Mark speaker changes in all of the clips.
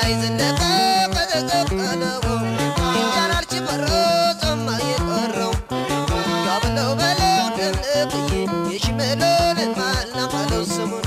Speaker 1: አባይ ዘለቀ ቀዘቀዘለው ይቻላል ችበሮ ጾማ የቀረው ያበለው በለው ደምቅዬ የሽመሎልን ማላማለው ስሙን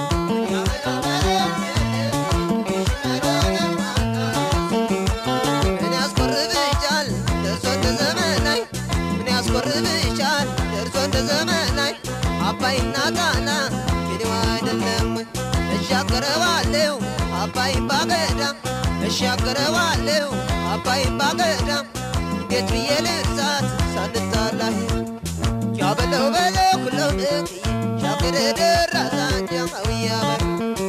Speaker 1: ምን ያስቆርብሻል ደርሶ እንደ ዘመናይ ምን ያስቆርብሻል ደርሶ እንደ ዘመናይ አባይና ጣና የኔው አይደለም ወይ እሻገረዋለሁ አባይን ባገዳም እሻገረዋለሁ አባይን ባገዳም እንዴት ብዬ ልርሳት ሳንጣላህ ያበለው በለው ሁለው ንቅዬ ሻገረ ደራሳ ጃማዊያበር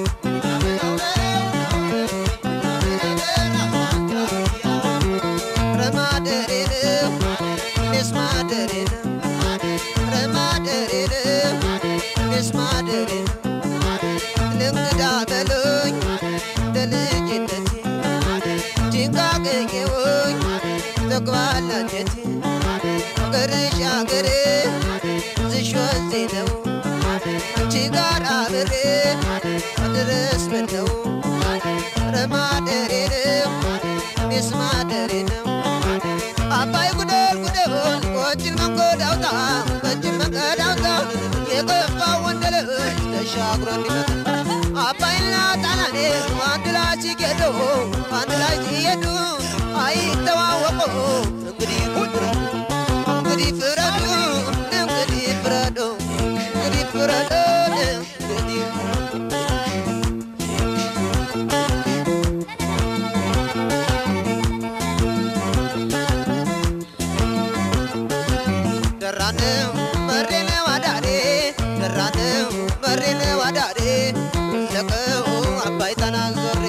Speaker 1: ረማደሬ ነው እኔስ ማደሬ ነው ረማደሬ ነው እኔስ ማደሬ ነው ለእንግዳ በሎኝ እንደ ልጅነቴ ጭንቃ ገኘwoኝ ተግባላ አንጀቴ አገርሽ አገሬ ዝሽ ወንዜ ነው አንቺ ጋር አብሬ መድረስ ምን ነው ረማደሬ ነው እኔስ ማደሬ ነው አባይ ጉደል ጉደል ቆጭን መንገድ አውጣ በእጅን መንገድ አውጣ የገባ ወንደልሽ ተሻግሮ እንዲመጣ አባይና ጣናኔ አንድ ላይ ሲሄዱ አንድ ላይ ሲሄዱ አይተዋወቁ እንግዲህ ፍረዱ እንግዲህ ፍረዱ እንግዲህ ፍረዱ እንግዲህ ፍረዱ እንግዲህ ደራነው መሬነው አዳሬ ደራነው መሬነው አዳሬ ለቀው አባይ ጣና ዞሬ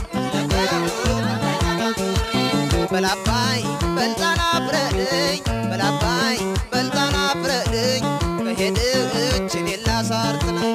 Speaker 1: በላባይ በልጣና ፍረድኝ በላባይ በልጣና ፍረድኝ ከሄድች እኔን ላሳርትነኝ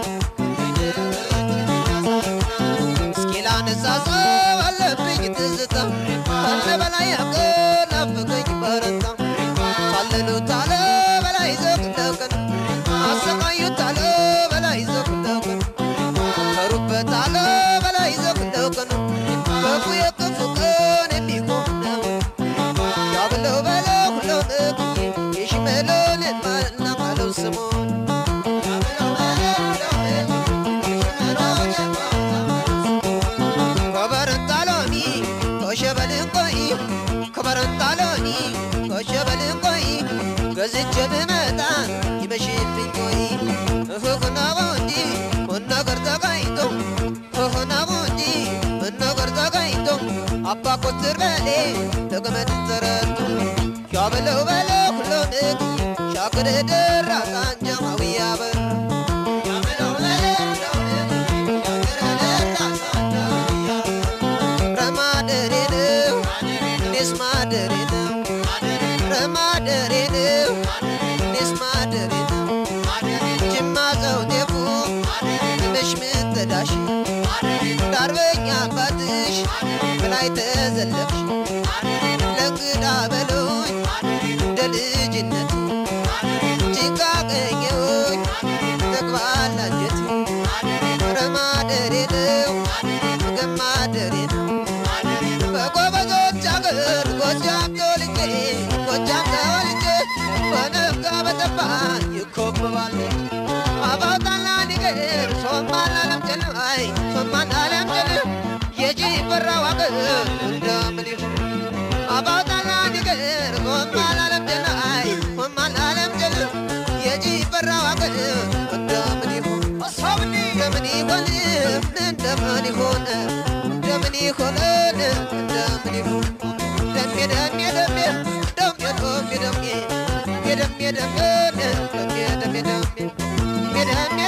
Speaker 1: እስኪ ላነሳሳው አለብኝ ትዝታ ካለ በላይ ያገር ናፍቀኝ በረታ ካለሉት አለ በላይ ዘቅለቅን አሰቃዩት አለ በላይ ዘቅለቅን ከሩበት አለ በላይ ዘቅለቅን ክፉ የክፉ ቀን የሚቆም ነው ያብለው በለው ሁለው ንቅዬ የሽመሎልን ማልና ካለው ስሙን ከበረንጣሎኒ ከሸበልን ቆይ ከበረንጣሎኒ ከሸበልን ቆይ ገዝቼ ብመጣ ይመሽብኝ ቆይ እህኽናቡ እንጂ ምን ነገር ተጋይቶ እህኽናቡ እንጂ ምን ነገር ተጋይቶ አባ ኮትር በሌ ተገመድ ዘረቱ ሻበለው በለው ሁሎ ንቅዬ ሻክር ደራ ሳንጀማዊ ያበር ረማደሬ ነው እኔስ ማደሬ ነው ረማደሬ ነው እኔስ ማደሬ ነው ጅማ ዘውቴፉ ትንሽ ምትዳሽ ዳርበኛ አባትሽ በላይ ተዘለፍሽ ለእንግዳ በሎኝ እንደ ልጅነት ጭቃ ቀኘውኝ ተግባል አንጀት ረማደሬ ነው ገማደሬ ነው በጎበዞች አገር ጎጃም ተወልጄ ጎጃም ተወልጄ በነጋ በጠባ ይኮበባል አባጣና ንገር ሶማን አለምጨን አይ ሶማን አለምጨን የጂፈራው አገር እንደምን ይሁን አባጣና ንገር ሶማን አለምጨን አይ ሶማን አለምጨን የጂፈራው አገር እንደምን ይሁን እንደምን ይሆን እንደምን ይሆን እንደምን ይሆን እንደምን ይሆን ደሜ ደሜ ደሜ ደሜ ደሜ ደሜ ደሜ ደሜ ደሜ ደሜ ደሜ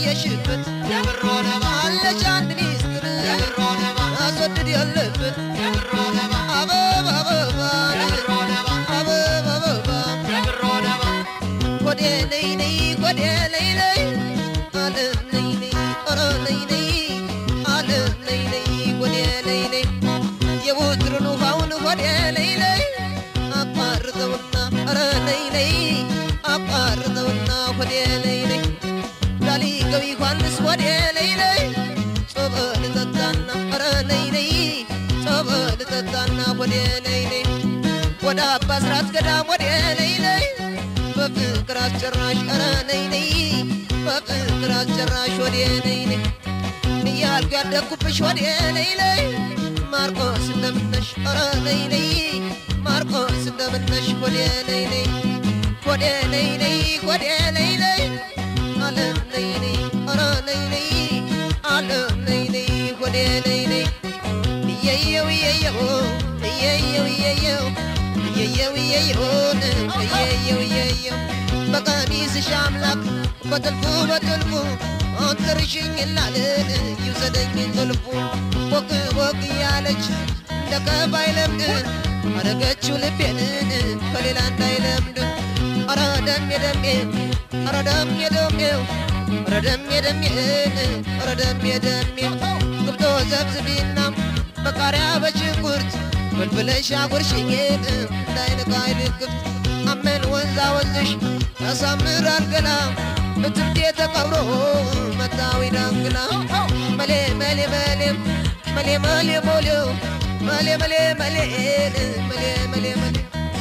Speaker 1: ያየሽበት አለች አንድ ሚስጥር አስወድድ ያለበት አበባ አበባ አበባ አበባ ኮዴ ነይ ነይ ኮዴ ነይ ነይ አለም ነይ ነይ ኧረ ነይ ነይ አለም ነይ ነይ ኮዴ ነይ ነይ የውትርን ውሃውን ኮዴ ነይ ነይ አቋርጠውና ኧረ ነይ ነይ አቋርጠውና ኮዴ ነይ ነይ ዳሊ ገቢ ዮሐንስ ኮዴ ነይ ነይ ጸበል ጠጣና ኧረ ነይ ነይ ጸበል ጠጣና ኮዴ ነይ ነይ ወደ አባ ስራት ገዳም ወደ ነይ ነይ በፍቅር አስጨራሽ ኧረ ነይ ነይ በፍቅር አስጨራሽ ወደ ነይ ነይ እያልኩ ያደግኩብሽ ወደ ነይ ነይ ማርቆስ እንደምነሽ ኧረ ነይ ነይ ማርቆስ እንደምነሽ ወደ ነይ ነይ ወደ ነይ ነይ ወደ ነይ ነይ አለም ነይ ነይ ኧረ ነይ ነይ አለም ነይ ነይ ወደ ነይ ነይ እየየው እየየው እየየው እየየው እየየው እየየውን እየየው እየየው በቀሚስሽ አምላክ በጥልፉ በጥልፉ አንተርሽኝ ላልን ይውሰደኝ ጥልፉ ወቅ ወቅ እያለች እንደ ከፋይ ለምድ አረገችው ልቤንን ከሌላ እንዳይለምድ አረ ደሜ ደሜ አረ ደሜ ደሜው አረ ደሜ ደሜን አረ ደሜ ደሜ ግብቶ ዘብዝቢና በቃሪያ በሽንኩርት ፍልፍለሽ አጉርሽኝን እንዳይንቃይ ልክፍት አመን ወንዛ ወንዝሽ ያሳምራል ገላ በትርቴ ተቀብሮ መታዊ ዳንግላ መሌ መሌ መሌም መሌ መሌ ሞሌው መሌ መሌ መሌ መሌ መሌ መሌ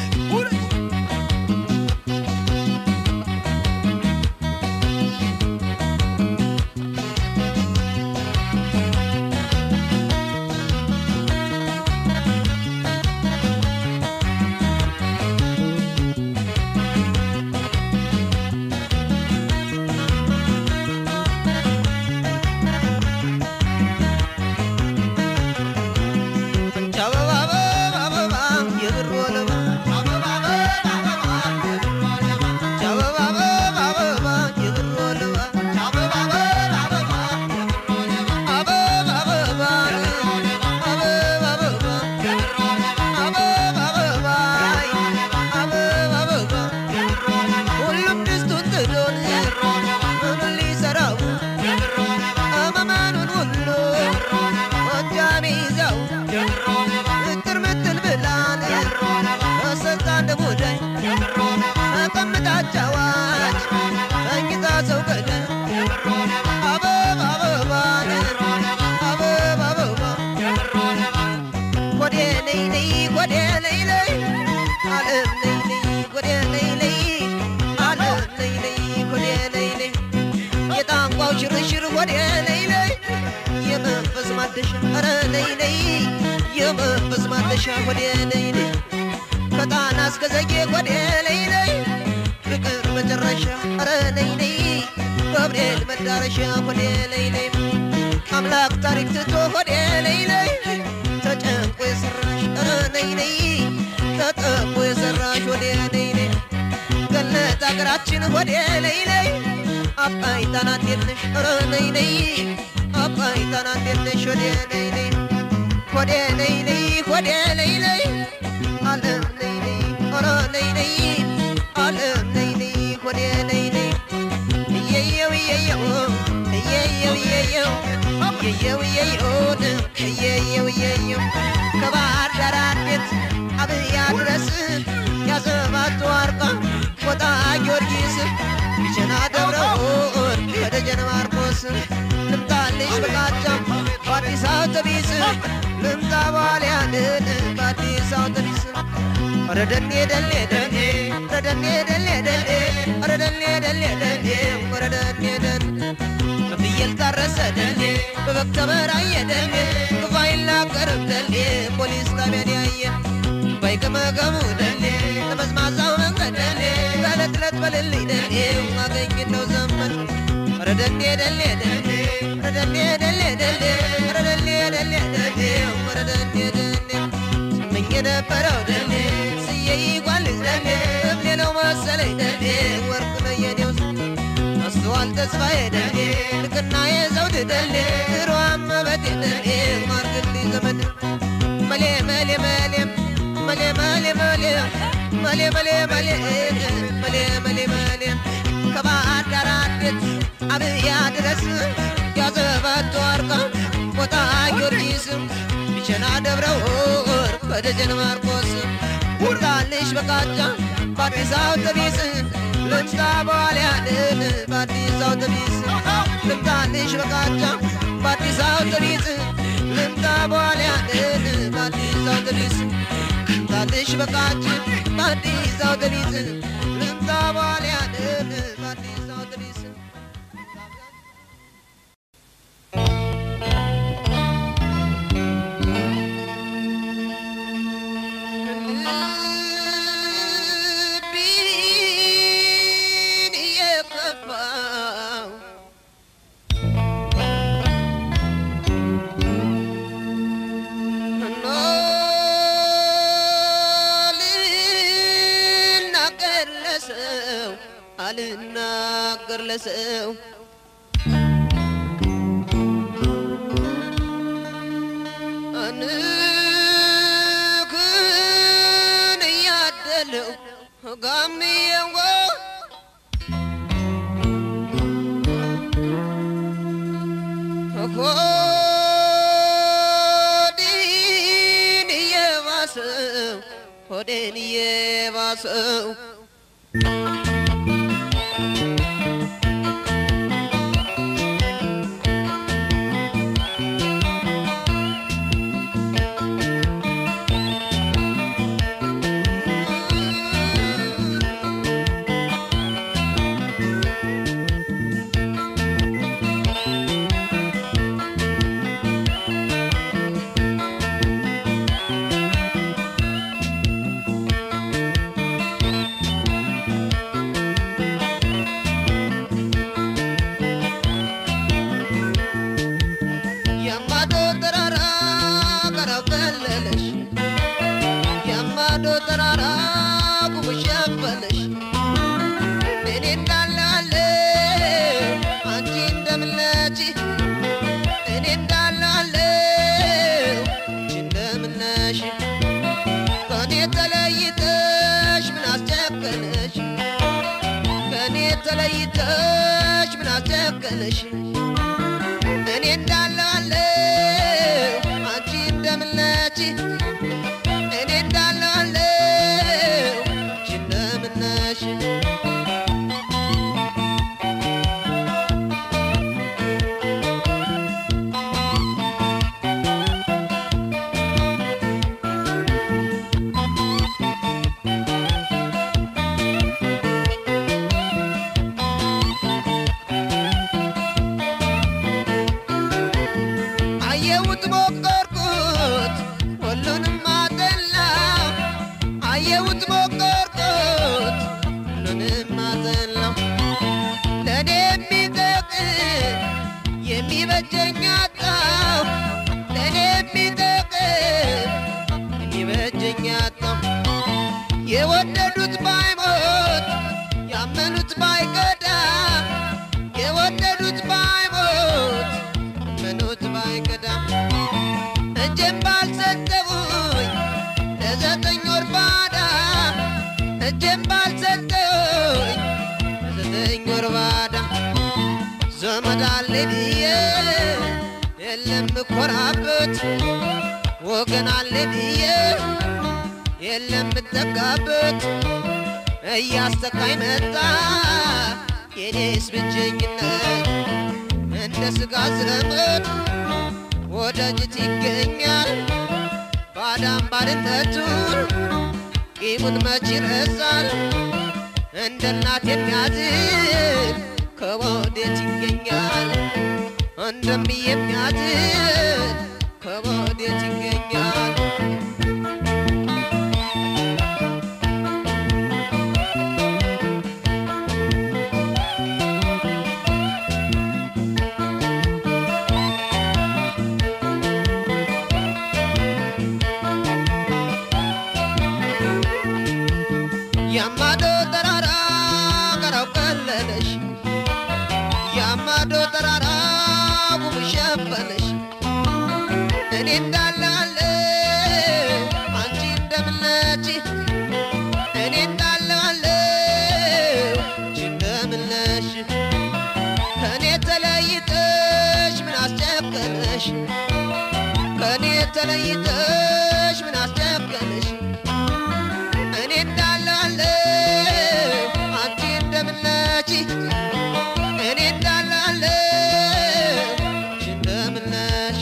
Speaker 1: አበባ አበባ አበባ የብር ወለባ አበባ አበባ አበባ የብር ወለባ አበባ አበባ አበባ አበባ አበባ ሁሉም ድስቱን ጥዶን ምኑን ሊሰራው አመመኑን ሁሉ ጎጃም ይዘው እጥር ምጥን ብላን በስልጣን ሙዳይ ተቀምጣ አጫዋች ተኝታ ሰው ቀደ አበባ አበባን አበባ አበባ ወደ ነይ ነይ ወደ ነይ ነይ አለም ነይ ነይ ወደ ነይ ነይ አለም ነይ ነይ ወደ ነይ ነይ የጣንቋው ሽርሽር ወደ ነይ ነይ የመንፈስ ማደሻ ኧረ ነይ ነይ የመንፈስ ማደሻ ወደ ነይ ነይ ከጣና እስከ ዘጌ ወደ ነይ ነይ ፍቅር መጨረሻ ኧረ ነይ ነይ ገብርኤል መዳረሻ ወደ ነይ ነይ አምላክ ታሪክ ትቶ ወደ ነይ ነይ ተጨንቆ የሰራሽ ኧረ ነይ ነይ ተጠቦ የሰራሽ ወደ ነይ ነይ ገነት አገራችን ወደ ነይ ነይ አባይ ጣና እንዴት ነሽ ኧረ ነይ ነይ አባይ ጣና እንዴት ነሽ ወደ ነይ ነይ ወደ ነይ ነይ ወደ ነይ ነይ አለም ነይ ነይ ኧረ ነይ ነይ አለም ነይ ነይ ወደ ነይ ነይ እየየው እየየው እየየው እየየው እየየው እየየውን እየየው እየየው ከባህር ዳር አዴት አብያ ድረስ ያዘባቱ አርቃ ሞጣ ጊዮርጊስ ቢቸና ደብረውን ከደጀን ማርቆስ ልምጣልሽ በቃጫም በአዲስ አውቶቢስ ልምጣ ባልያንን በአዲስ አውቶቢስ ኧረ ደኔ ደሌ ደኔ ኧረ ደኔ ደሌ ደሌ ኧረ ደኔ ደሌ ደሌ ኧረ ደኔ ደሌ በፍየል ታረሰ ደሌ በበግ ተበራየ ደሌ ክፉ አይናገርም ደሌ ፖሊስ ጣቢያን ያየ ባይገመገሙ ደሌ ለመዝማዛው መንገድ ደሌ በዕለት ዕለት በልልኝ ደሌ ማገኝ ነው ዘመን ኧረ ደሌ ደሌ ደሌ ኧረ ደሌ ደሌ ደሌ ኧረ ደሌ ደሌ ደሌ ኧረ ደሌ ደሌ ስመኝ የነበረው ደሌ ስዬ ይጓልዝ ደሌ እብሌ ነው መሰለኝ ደሌ ወርቅ ነው የኔው ሆኗል ተስፋዬ ደኔ ልቅና የዘውድ ደሌ ሯም መበቴ ደኔ ማርግልኝ ዘመድ መሌ መሌ መሌ መሌ መሌ መሌ መሌ መሌ መሌ መሌ መሌ መሌ ከባህር ዳር አዴት አብያ ድረስ ያዘበቱ አርቃ ሞጣ ጊዮርጊስ ቢቸና ደብረ ወርቅ በደጀን ማርቆስ ውርዳልሽ በቃጫ በአዲስ አውቶቢስ ልምጣ በኋላ ያልን በአዲስ አውቶቢስ ልምጣልሽ በቃጫ በአዲስ አውቶቢስ ልምጣ በኋላ ያልን በአዲስ አውቶቢስ ልምጣልሽ በቃጭ በአዲስ አውቶቢስ ልምጣ በኋላ ያልን በአዲስ አውቶቢስ ልቤን እየከፋው እና ልናገር ለሰው አልናገር ለሰው አንክን እያደለው ጋምየው ሆዴን እየባሰው ሆዴን እየባሰው የማዶ ተራራ ቀረብ ዘለለሽ የማዶ ተራራ ጉብሽ ያበለሽ እኔ እንዳላለ አንቺ እንደምነች እኔ እንዳላለ አንቺ እንደምነሽ ከእኔ ተለይተሽ ምን አስጨከነሽ ከእኔ ተለይተሽ ምን አስጨከነሽ እኔ እንዳላለሁ አንቺ እንደምነች እኔ እንዳላለሁ አንቺ እንደምነሽ አየሁት ሞከርኩት ሁሉንም አጠላ አየሁት ሞከርኩት ሁሉንም አጠላው ለእኔ የሚጠቅም የሚበጀኝ አጣው ለእኔ የሚጠቅም የሚበጀኝ አጣው የወደዱት ባይሞት ያመኑት ባይገዳ የወደዱት ባይሞት ያመኑት ባይገዳ እጄን ባልሰጠውኝ ለዘጠኝ ወር ባዳ እጄን ባልሰጠውኝ ለዘጠኝ ወር ባዳ ዘመድ አለ ብዬ የለም እኮራበት ወገን አለ ብዬ የለም እጠጋበት እያስተካኝ መጣ የኔስ ብቸኝነት እንደ ስጋ ዘመድ ወዳጅት ይገኛል ባዳም ባድነቱን ቂሙን መች ይረሳል እንደ እናት የሚያዝን ከወዴት ይገኛል እንደምዬ የሚያዝን ከወዴት ይገኛል ያማዶ ተራራ ቀረው ቀለለሽ ማዶ ተራራ ጉም ሸፈነሽ እኔ እንዳላለ አንቺ እንደምነች እኔ እንዳላለ አንቺ እንደምነሽ ከእኔ ተለይተሽ ምን አስጨከነሽ ከእኔ ተለይተሽ ምን አስጨከነሽ እኔ እንዳላለ አንቺ እንደምነች እኔ እንዳላለ አንቺ እንደምነሽ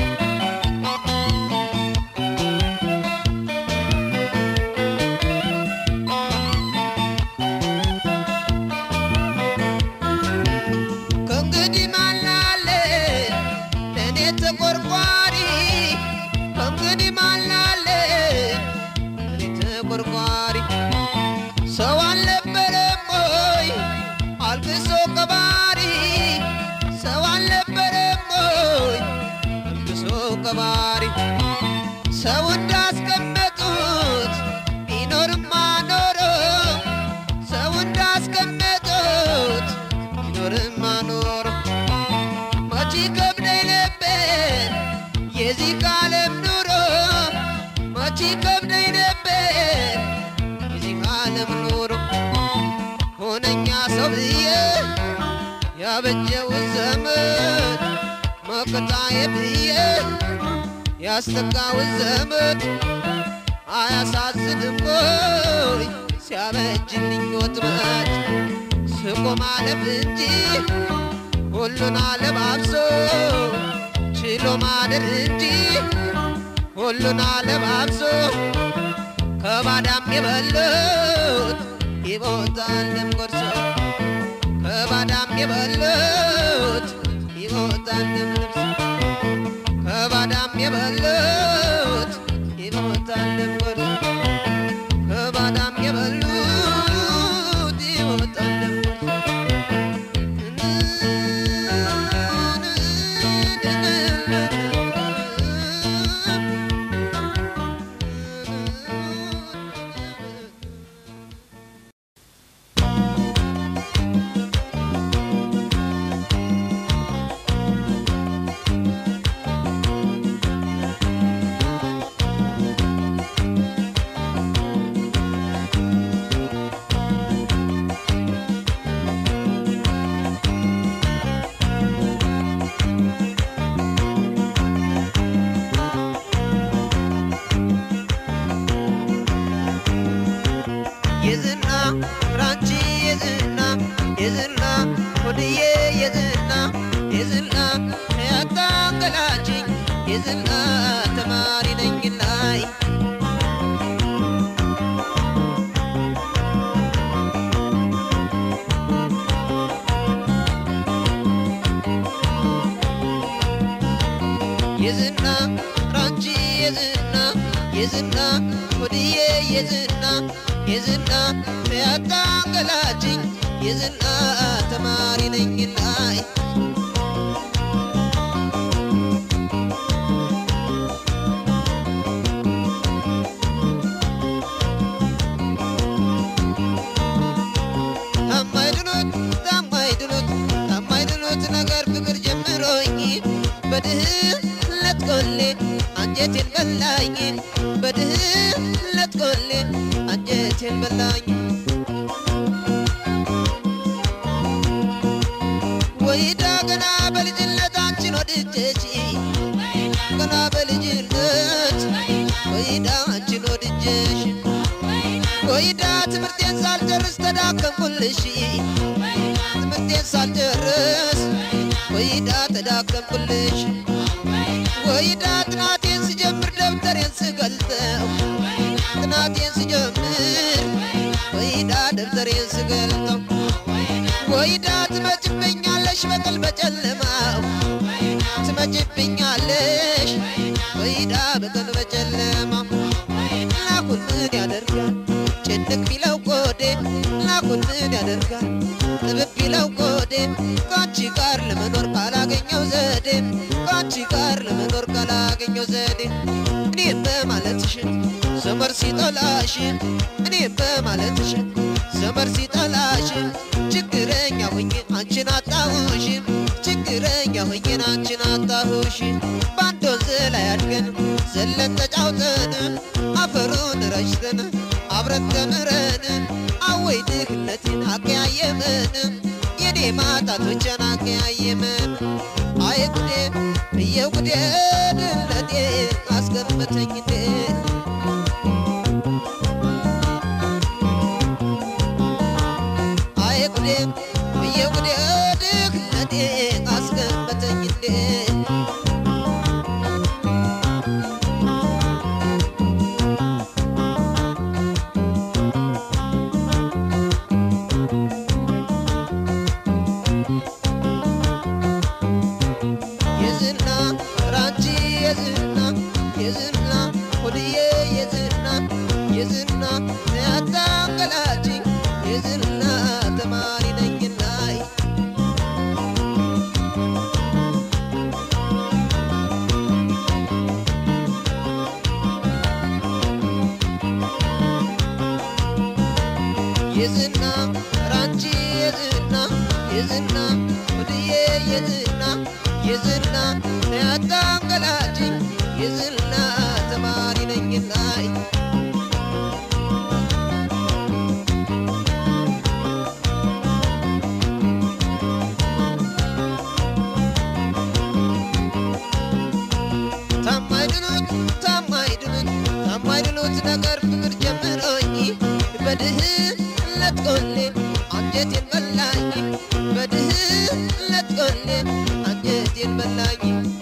Speaker 1: ከእንግዲህ ማናለ ለእኔ ተቆርቋሪ ከእንግዲህ ማናለ ለእኔ ተቆርቋሪ ሰው አልነበረም ወይ አልቅሶ ቀባሪ ሰው አልነበረም ወይ አልቅሶ ቀባሪ ሰው እንዳስቀመጡት ቢኖርማ ኖሮ ሰው እንዳስቀመጡት ቢኖርማ ኖሮ መቼ ከብደኝ ነበር የዚህ ዓለም ኑሮ መቼ ከብደኝ ነበር የዚህ ዓለም ኑሮ ሆነኛ ሰው ብዬ ያበጀውን ዘመን መከታዬ ብዬ ያስተካውን ዘመን አያሳዝንም ወይ ሲያበጅልኝ ወጥመድ ስቆ ማለፍ እንጂ ሁሉን አለባብሶ ችሎ ማደር እንጂ ሁሉን አለባብሶ ከባዳም የበሉት ይሞታልም ጎርሶ ከባዳም የበሉት ይሞታልም ልብሶ ከባዳም የበሉት ይሞታልም ጎርሶ ከባዳም የበሉት ይሞታልም የዝና ራንቺ የዝና የዝና ሆድዬ የዝና የዝና ያታንገላችኝ የዝና ተማሪ ነኝ ላይ የዝና ራንቺ የዝና የዝና ሆድዬ የዝና የዝና ያታንገላችኝ የዝና ተማሪ ነኝ ላይ ታማይድኑት ታማይድኑት ታማይድኑት ነገር ፍቅር ጀምሮኝ በድህነት ቆሌ አንጀቴን በላኝ በድህነት ቆሌ አንጀቴን በላኝ ወይዳ ገና በልጅነታችን ወድጀች ገና በልጅነት ወይዳ አንቺን ወድጀሽ ወይዳ ትምህርቴን ሳልጨርስ ተዳከምኩልሽ ትምህርቴን ሳልጨርስ ወይዳ ተዳከምኩልሽ ወይዳ ጥናቴን ስጀምር ደብተሬን ስገልጠው ጥናቴን ስጀምር ወይዳ ደብተሬን ስገልጠው ወይዳ ትመጭብኛለሽ በቀን በጨለማው ትመጭብኛለሽ ወይዳ በቀን በጨለማው ላኩን ምን ያደርጋል ጭንቅ ቢለው ቆዴ ላኩን ምን ያደርጋል ጥብብ ቢለው ቆዴ ከአንቺ ጋር ለመኖር ካላገኘው ዘዴ ከአንቺ ጋር ለመኖር ካላገኘው ዘዴ እኔም በማለትሽን ዘመር ሲጠላሽን እኔም በማለትሽን ዘመር ሲጠላሽን ችግረኛ ሆኜ አንቺን አጣሁሽን ሆኜን አንቺን አጣሁሽ በአንድ ወንዝ ላይ አድገን ዘለን ተጫውተን አፈሩን ረጭተን አብረን ተምረን አወይ ድህነቴን አቀያየመን የኔ ማጣቶችን አቀያየመን አይ ጉዴ እየው ጉዴ ድህነቴ አስገመተኝ እንዴ አይ ጉዴ እየው ጉዴ ድህነቴ አስገመተኝ እንዴ የዝና ራንቺ የዝና የዝና ሆድዬ የዝና የዝና ያታንገላጭ የዝና ተማሪ ነኝና የዝና ራንቺ የዝና የዝና ሆድዬ የዝና የዝና ያታንገላጭ የዝና ተማሪ ነኝና ታማይድኑት ታማይድኑት ታማይድኑት ነገር ፍቅር ጀምሮኝ በድህነት ቆሌ አንጀቴን በላኝ በድህነት ቆሌ አንጀቴን በላኝ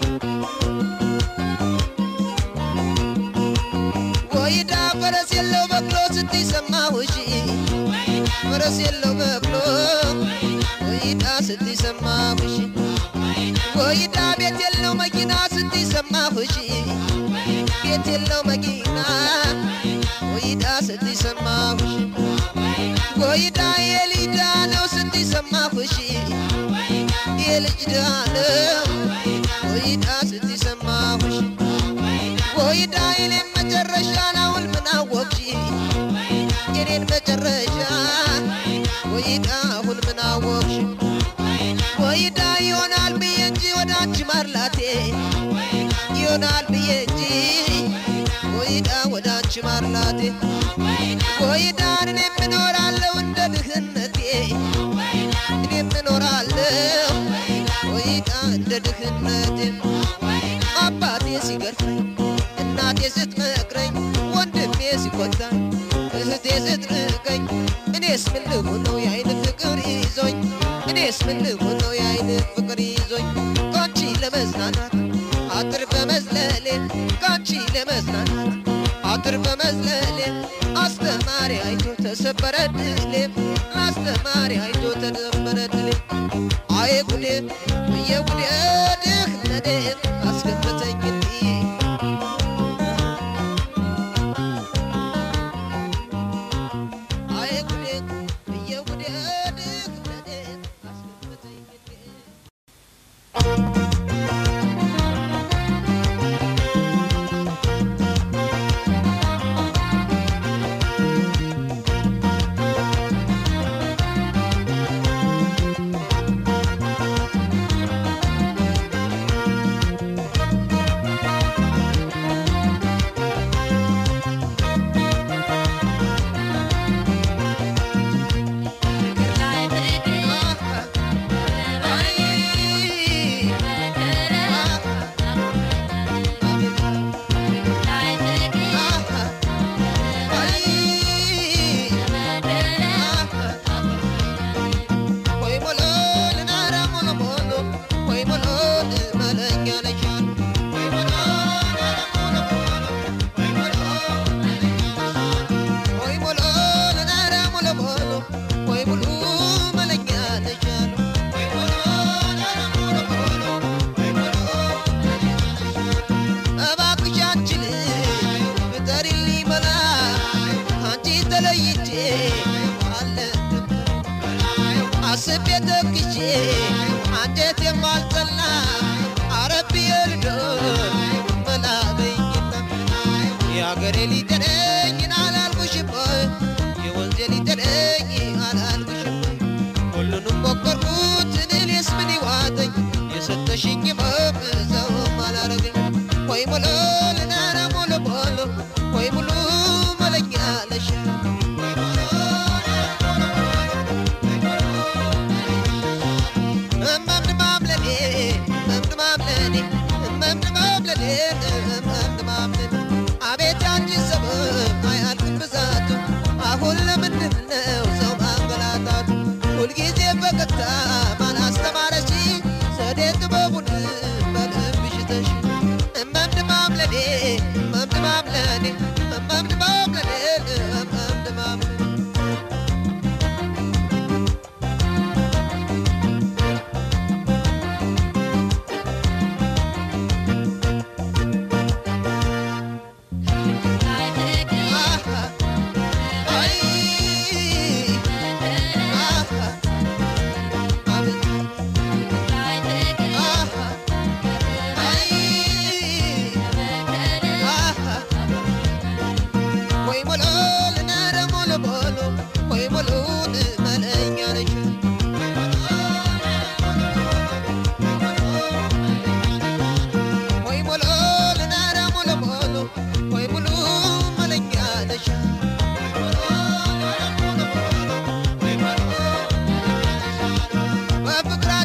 Speaker 1: ወይዳ ፈረስ የለው በቅሎ ስትይ ሰማሁሽ ፈረስ የለው በቅሎ ወይዳ ስትይ ሰማሁሽ ወይዳ ቤት የለው መኪና ስትይ ሰማሁሽ ቤት የለው መኪና ወይዳ ስትይ ሰማሁሽ ወይዳ የልጅ ድሃ ነው ስትይ ሰማሁሽ የልጅ ድሃ ነው ወይዳ ስትይ ሰማሁሽ ወይዳ የኔን መጨረሻ ናውል ምን አወቅሽ የኔን መጨረሻ ወይዳ አሁን ምን አወቅሽ ወይዳ ይሆናል ብዬ እንጂ ወደ አንቺ ማርላቴ ይሆናል ብዬ እንጂ ወይዳ ወደ አንቺ ማርላቴ ወይዳ እኔም እኖራለሁ እንደ ድህነቴ እኔም እኖራለሁ ወይዳ እንደ ድህነቴ አባቴ ሲገርፈኝ እናቴ ስትመክረኝ ወንድሜ ሲቆጣኝ እህቴ ስትርቀኝ እኔስ ምን ልሁን ነው የአይን ፍቅር ይዞኝ እኔስ ምን ልሁን ነው የአይን ፍቅር ይዞኝ ካንቺ ለመዝናናት አጥር በመዝለሌ ካንቺ ለመዝናናት አጥር በመዝለሌ አስተማሪ አይቶ ተሰበረ ድሌ አስተማሪ አይቶ ተሰበረ ድሌ አይ ጉዴ የጉዴ ድህነቴ አስገመተኝ እንዲህ አይ ጉዴ የጉዴ ድህነቴ አስገመተኝ እንዲህ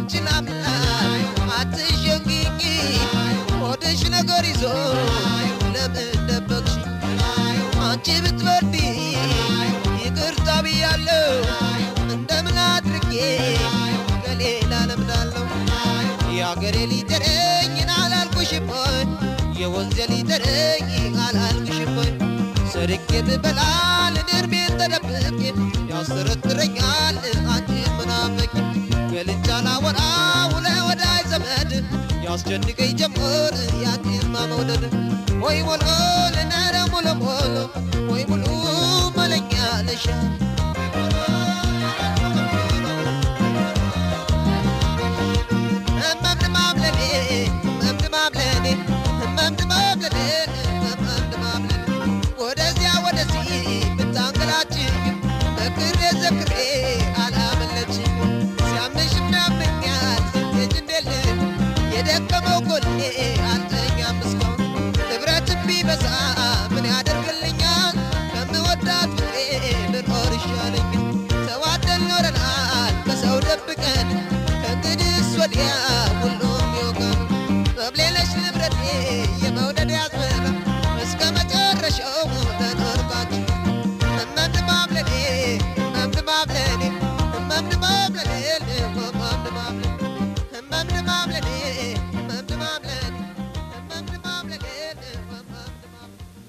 Speaker 1: አንቺን አምና አትሸንግቂ ሆድሽ ነገር ይዞ ለምን ደበቅሽ አንቺ ብትበርዲ ይቅርታ ብያለሁ እንደምን አድርጌ ከሌላ ለምዳለሁ የአገሬ ሊጠረኝን አላልኩሽም ሆይ የወንዜ ሊጠረኝ አላልኩሽም ሆይ ሰርቄ ብበላ ለእድሜን ተደብቄ ያስጠረጥረኛል አንቺን መናፈቅ ገልጫ ላወራ ውለ ወዳጅ ዘመድ ያስጨንቀኝ ጀመር ያንቺን ማመውደድ ወይ ሞሎ ልነረ ሞሎ ሞሎ ወይ ሙሉ መለኛ ነሽ እመምድማምለኔ እመምድማምለኔ እመምድማምለኔ እመምድማምለኔ ወደዚያ ወደዚህ ብታንገላችኝ መክሬ ዘክሬ አላመለችኝ ሲያምሽም ያመኛል ስትሄጂ እንዴልህ የደከመው ጎኔ አልተኛም እስካሁን ንብረትም ቢበዛ ምን ያደርግልኛል ከምወዳት ፍቅሬ ልኖር ይሻለኛል ተዋደን ኖረናል በሰው ደብቀን ከእንግዲህስ ወዲያ ሁሉም ይወቀን መብሌለሽ ንብረቴ የመውደድ ያዝመራ እስከ መጨረሻው ተኖርባችሁ እመምድማምለኔ እመምድማምለኔ እመምድማምለኔ እመምድማምለኔ እመምድማምለኔ እመምድማምለኔ እመምድማምለኔ እመምድማምለኔ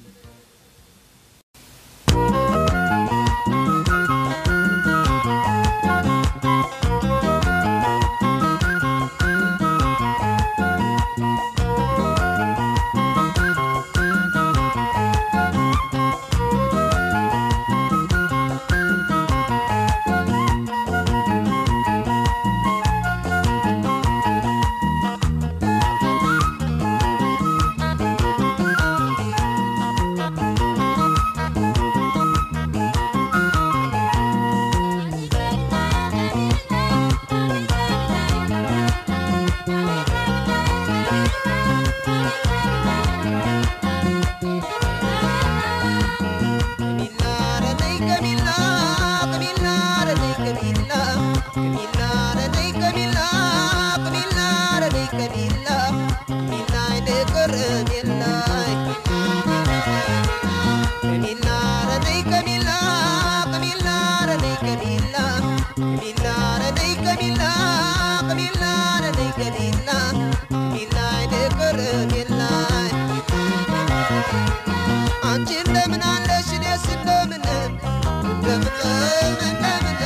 Speaker 1: አንቺ እንደምን አለሽ እኔስ እንደምን እንደምን እንደምን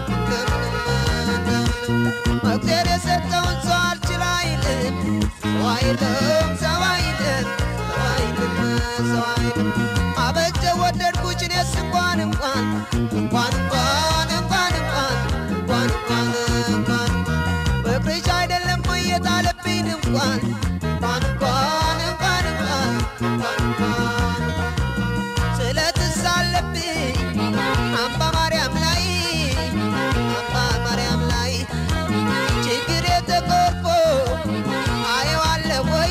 Speaker 1: እግዚአብሔር የሰጠውን ሰው አልችል አይልም ሰው አይልም ሰው አይልም ሰው አይልም ሰው አይልም አበጀ ወደድኩሽ እኔስ እንኳን እንኳን እንኳን እንኳን እንኳን እንኳን እንኳን እንኳን እንኳን ፍቅርሽ አይደለም ወይ የጣለብኝ እንኳን እንኳን እንኳን እንኳን እንኳን እንኳን እንኳን ስለትስ አለብኝ አምባ ማርያም ላይ አምባ ማርያም ላይ ችግር የተቆርፎ አየዋለ ወይ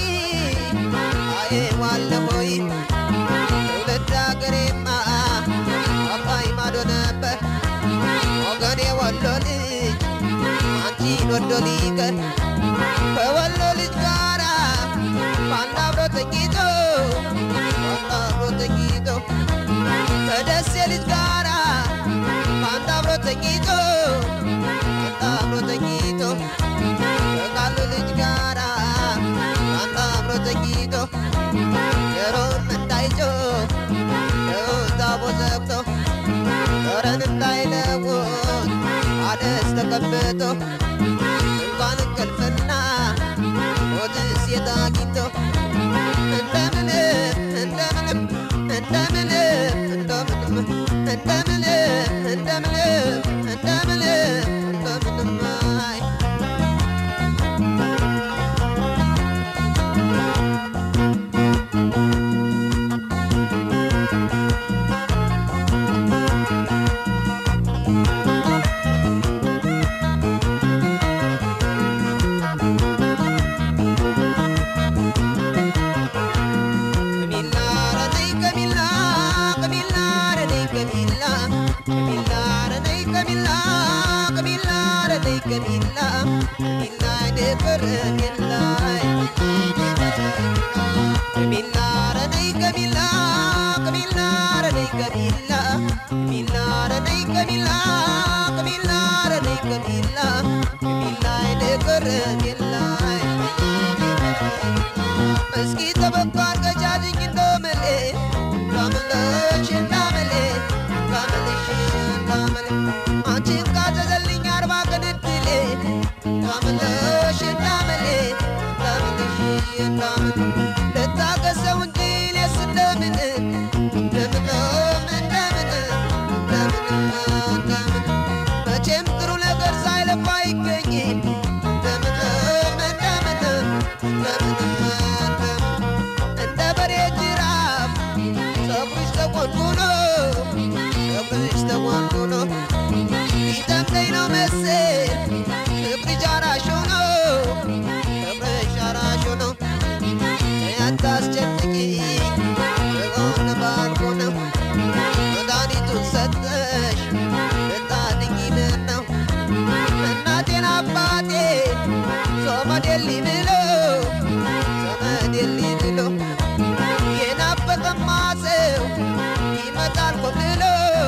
Speaker 1: አየዋለ ወይ ትውልድ አገሬማ አባይ ማዶ ነበር ወገኔ ወሎ ልጅ አንቺን ወዶ ሊቀር ከወሎ ልጅ ጋራ በአንድ አብሮ ተኝቶ በአንድ አብሮ ተኝቶ ከደሴ ልጅ ጋራ በአንድ አብሮ ተኝቶ በአንድ አብሮ ተኝቶ ከቃሉ ልጅ ጋራ በአንድ አብሮ ተኝቶ ጆሮም እንዳይጮ ታቦ ዘግቶ ጦረን እንዳይለውጥ አደስ ተቀብቶ እንኳን እንቅልፍና ሞትስ የት አግኝቶ እንደምን እንደምን እንደምን እንደምን እንደምን እንደምን እንደምን እንደምን አይ ሚላይ ንቅር ሚላይ ከሚላ ረነይ ከሚላ ከሚላ ረነይ ከሚላ ከሚላ ረነይ ከሚላ ከሚላ ረነይ ከሚላ ከሚላይ ንቅር ሚላይ እስኪ ተበኳር ገጃልኝ እንደምሌ እንዳምለሽ እንዳምሌ እንዳምልሽ እንዳምሌ አንቺን ካዘዘልኝ አርባ ቀን እድሌ እንዳምለሽ እንዳምሌ እንዳምልሽ እንዳምሌ ልታገሰው እንጂ እኔስ እንደምን እንደምንም እንደምን እንደምን እንደምን መቼም ጥሩ ነገር ሳይለፋ አይገኝም እንደምንም እንደምንም እንደምንም እንደምን እንደ በሬ ጅራፍ ፀጉርሽ ተቆንቁኖ ፀጉርሽ ተቆንቁኖ ሊጠምደኝ ነው መሰል ፍቅርሽ አራሽ ሆኖ ፍቅርሽ አራሽ ሆኖ ያታስጨንቂ በጎን ባልኮ ነው መድኃኒቱን ሰጠሽ ልታድኝ ምን ነው እናቴን አባቴ ሶመዴሊ ብሎ ሶመዴሊ ብሎ የናፈቀማ ሰው ይመጣል ኮብልሎ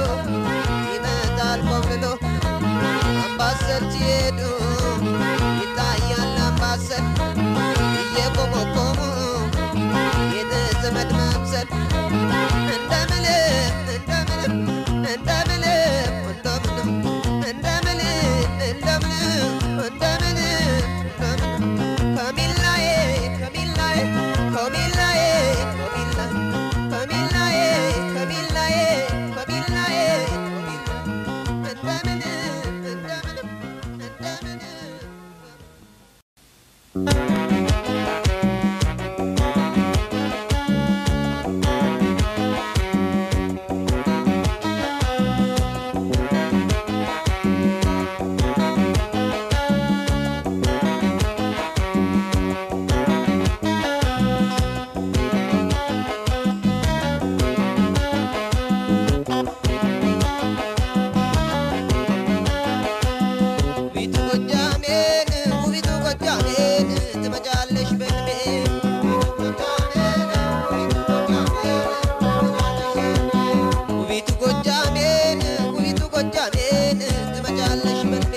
Speaker 1: ይመጣል ኮብልሎ አምባሰል ሲሄዱ ይታያል አምባሰል እየቆመቆሙ የዘመድ መምሰል እንደምንም እንደምንም እንደምንም እንደምንም እንደምንም እንደምንም እንደምንም እንደምንም ከሚላዬ ከሚላዬ ከሚላዬ ከሚላዬ ከሚላዬ ከሚላዬ ከሚላዬ እንደምንም እንደምንም እንደምንም ውቢቱ ጎጃሜን ውቢቱ ጎጃሜን ትመጫለሽ በልቤ ውቢቱ ጎጃሜን ውቢቱ ጎጃሜን ትመጫለሽ በልቤ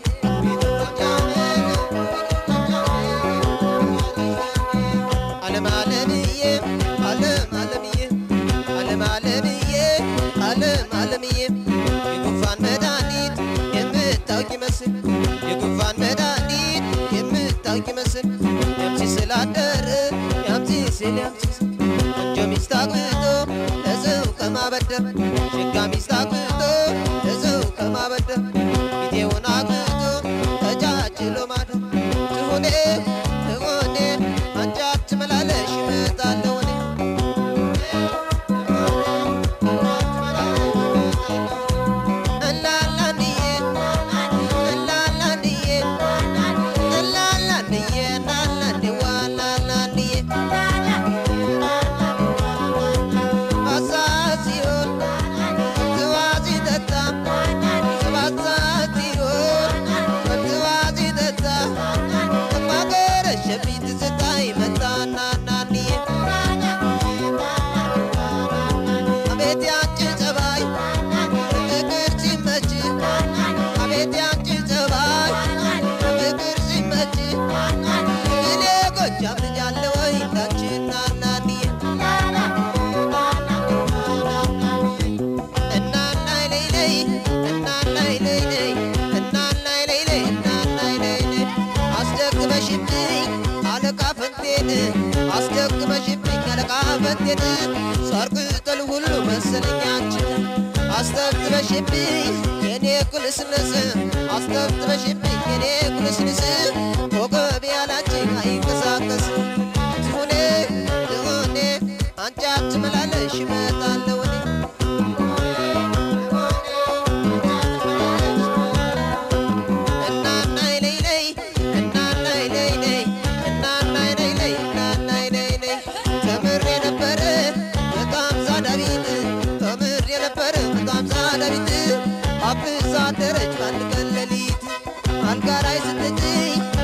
Speaker 1: ዓለም ዓለምዬ ዓለም ዓለምዬ ዓለም ዓለምዬ ዓለም ዓለምዬ የጉንፋን መድኃኒት የምታውቂ መስል የጉንፋን መድኃኒት የምታውቂ መስል ያምሲ ስላደር ያምሲ ስል ያምሲ ስል ቆንጆ ሚስት አግብቶ ለሰው ከማበደር ሸጋ ሚስት አግብቶ ለሰው ከማበደር ፊቴውን አግብቶ ተጃጅሎ ማደር ትሆኔ ትሆኔ አንቺ አትመላለሽ እመጣለሁ እኔ እላላንዬ እላላንዬ እላላንዬ እናላንዴ ዋላላንዬ ማሳት ሲሆን ትዋዚ ጠጣ ማሳት ሲሆን ትዋዚ ጠጣ ማገረሸብኝ ትዝታ ይመጣና ናንዬ አቤት ያንቺ ጸባይ ፍቅር ሲመች አቤት ያንቺ ጸባይ ፍቅር ሲመች እኔ ጎጃም ልጅ አለ ወይ እንዳንቺ ናናንዬ እናናይ ለይለይ እናናይ ለይለይ እናናይ ለይለይ እናናይ ለይለይ አስደግመሽብኝ አለቃ ፈንቴን አስደግመሽብኝ አለቃ ፈንቴን ሳር ቅጠል ሁሉ መሰለኝ አንቺን አስተብትበሽብኝ የኔ ኩልስልስ አስተብትበሽብኝ የኔ ኩልስልስ ኮከብ ያላችን አይንቀሳቀስ ትሁኔ ትሁኔ አንቺ አትመላለሽ እመጣለሁ እኔ እናናይ ለይለይ እናናይ ለይለይ እናናይ ለይለይ እናናይ ለይለይ ተምሬ ነበረ በጣም ዛዳቢት ተምሬ ነበረ በጣም ዛዳቢት አብዛ አደረች በአንድ ቀን ሌሊት አልጋ ላይ ስትጭኝ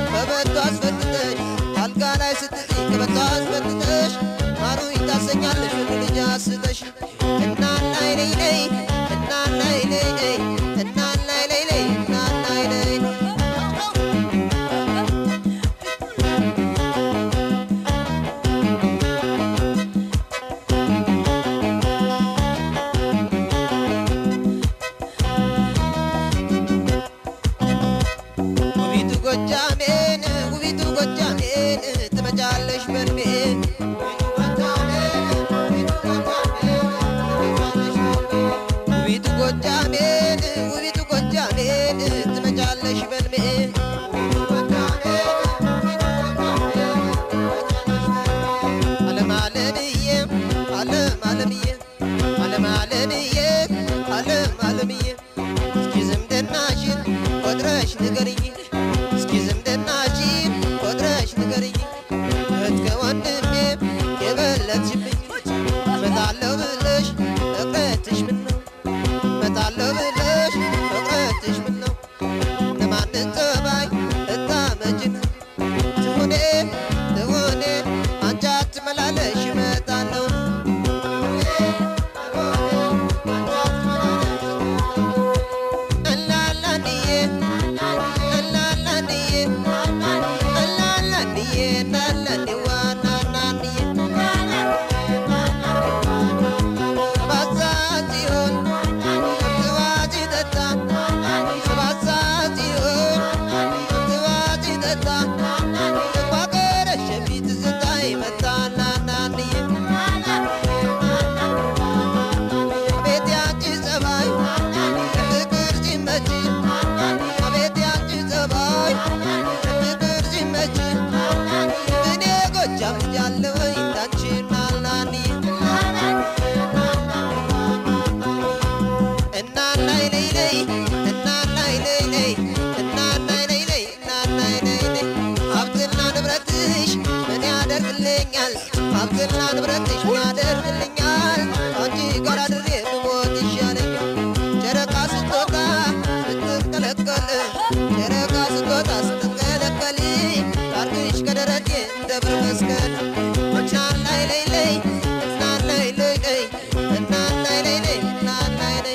Speaker 1: ይለኛል ሀብትና ንብረትሽ ያደርግልኛል አንቺ ጋር አድሬ ብሞት ይሻለኛል ጨረቃ ስትወጣ ስትንቀለቀል ጨረቃ ስትወጣ ስትንቀለቀል ታርግሽ ከደረቴ እንደ ብር መስቀል እናን ላይ ላይ ላይ እናን ላይ ላይ ላይ እናን ላይ ላይ ላይ እናን ላይ ላይ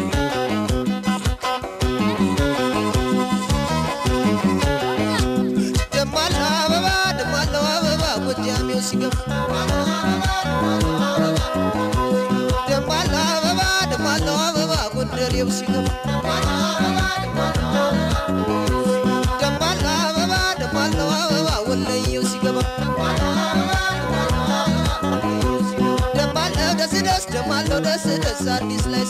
Speaker 1: ደማለው አበባ ደማለው አበባ ጎጃሜው ሲገባ ደማለው አበባ ደማለው አበባ ጎንደሬው ሲገባ ደማለው አበባ ደማለው አበባ ወለየው ሲገባ ደማለው ደስ ደስ ደማለው ደስ ደስ አዲስ ላይ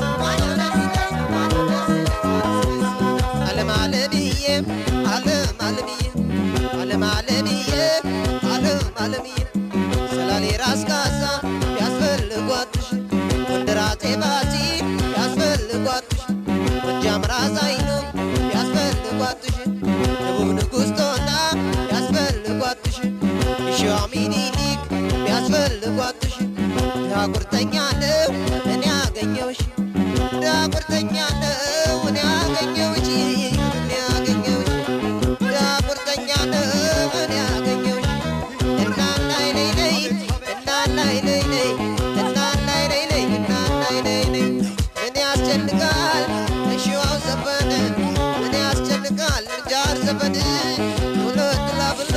Speaker 1: አለም አለምዬ አለም አለምዬ አለም አለምዬ አለም አለምዬ ሰላሌ ራስ ካሳ ያስፈልጓትሽ ጎንደር አፄ ባቲ ያስፈልጓትሽ ጎጃም ራስ አይኑ ያስፈልጓትሽ ደቡብ ንጉሥ ጦና ያስፈልጓትሽ የሸዋ ሚኒሊክ ያስፈልጓትሽ ድሃ ቁርጠኛ ነው እኔ አገኘውሽ ድሃ ቁርጠኛ ነው እኔ አገኘውሽ እኔ አገኘውሽ ድሃ ቁርጠኛ ነው እኔ አገኘውሽ እናናይ ነይ ነይ እናናይ ነይ ነይ እናናይ ነይ ነይ እናናይ ነይ ነይ ምን ያስጨንቃል እሺዋው ዘፈን ምን ያስጨንቃል ጃር ዘፈን ሁለት ላብላ